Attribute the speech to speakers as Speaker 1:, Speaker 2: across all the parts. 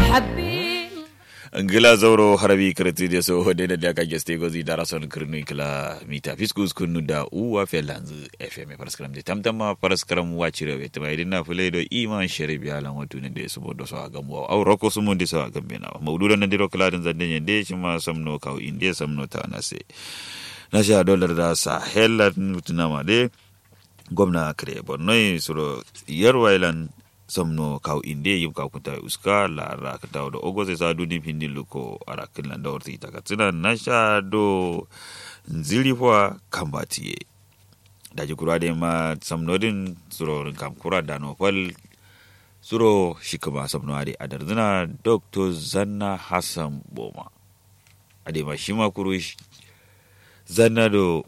Speaker 1: ngila zauro harabi kreti de so hode da daga geste gozi dara son kirnu kila mita fiskus kunu da uwa felanzu fm paraskram de tamtama paraskram wachire we tama idina fule do iman sharibi alan watu ne de so bodo so agam wa aw roko so mon de so agam bena mawduda nan diro kala dan zande de shima samno kaw inde samno ta nase na sha dollar da sahel mutuna ma de gwamna kare borno suro yarwailan somno kaw inde yim kaw kunta uska la ra ka dawo da ogo sai sa duni pindi luko ara kinlan da warti ta katsina na sha do nzili fwa kambatiye da ji kura de ma samnodin suro kam kura da no fal suro shikama samno ade adarzina dr zanna hassan boma ade ma shima kuru zanna do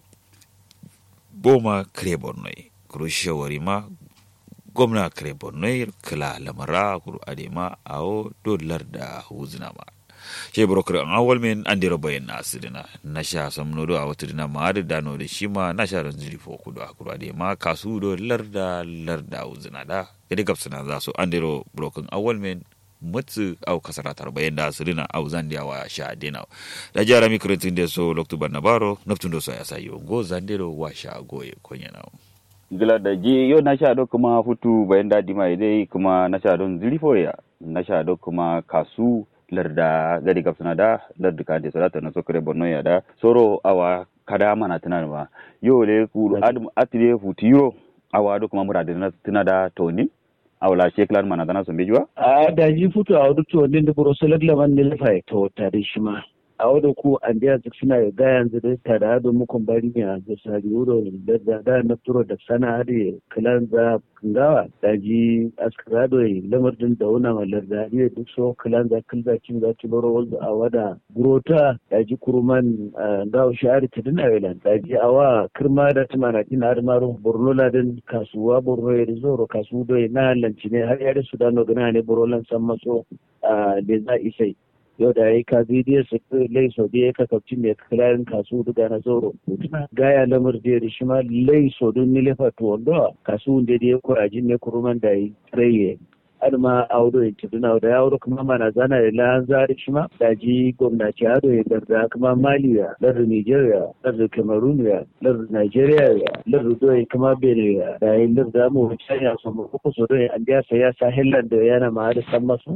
Speaker 1: boma kare borno kuru shawari ma gwamna kare borno kala lamara kuru adema awo dolar da huzina ma she brokar an awal men an dira bayan na asidina na sha samno do a wata dina ma da dano da shi ma na sha ran zuri fo kudu a kuru adema kasu do larda larda huzina da gadi gabsana za su an dira brokan awal men mutsu au kasaratar bayan da asirina au zandiya wa sha dina da jara mikrotin da so loktu barnabaro naftun do so ya sayo go zandero wa sha goye konya nawo
Speaker 2: gila da je yau na sha do kuma futu bayan dadi mai dai kuma na sha don zilifo ya na sha do kuma kasu larda gadi gabsana da larda ka de salata na sokare borno ya da soro awa kada mana tana ba yau le ku adam atire futiro awa do kuma murade na tana da toni awla sheklan mana dana sun bijuwa
Speaker 3: a da ji futu a wadu to din da buro salagla man ne lafa to tare shi ma a wadda ku an biya duk suna ga yanzu da tare da mukun bari ne a da sari wuro da da da na turo da sana hade kalan za ngawa da ji askrado lamar din da wuna malar da ne duk so kalan za kilza kin za ci baro wanda a wada gurota da ji kuruman ngawa shari ta dina welan da ji awa kirma da tumana ina har maro borno ladin kasuwa borno ya zoro kasu do na lanci ne har yare su dano gana ne borolan san maso da za isai yau da ya yi ka bidiyo su lai sau da ya kakabci mai kirarin kasu duka na zoro gaya lamar da ya shi ma lai sau don nilefa to wanda kasu da ya kurajin ne kuruman da ya tsaye har ma audo ya ci duna da ya kuma mana zana da lan zari shi ma da ji gwamnati ado ya garda kuma mali ya lardin nigeria lardin cameroon ya lardin nigeria ya lardin doyi kuma benin ya da ya larda mu wuce ya so mu kuku so doyi an biya saya sa hillan da yana ma da san masu